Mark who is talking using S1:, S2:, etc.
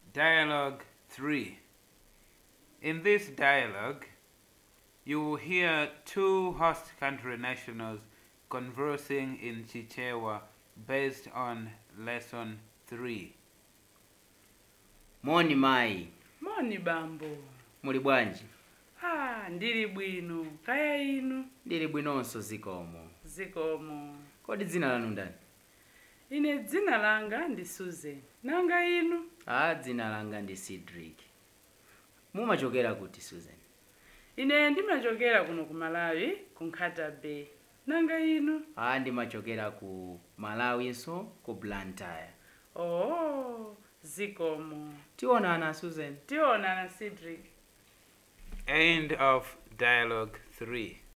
S1: Dialogue 3. In this dialogue, you will hear two host country nationals conversing in Chichewa based on Lesson 3.
S2: moni mayi
S3: moni bambo
S2: muli bwanji
S3: ah ndili bwino kaya inu
S2: ndili bwinonso zikomo
S3: zikomo
S2: kodi dzina lanu ndani
S3: ine dzina langa ndi susan nanga inu
S2: a dzina langa ndi cedric mumachokera kuti susan
S3: ine ndimachokera kuno ku malawi ku nkhata bay nanga inu
S2: a ndimachokera ku malawinso ku blantyre
S3: oh zikomo
S2: tionana susan
S3: tionana cedric
S1: End of Dialogue 3.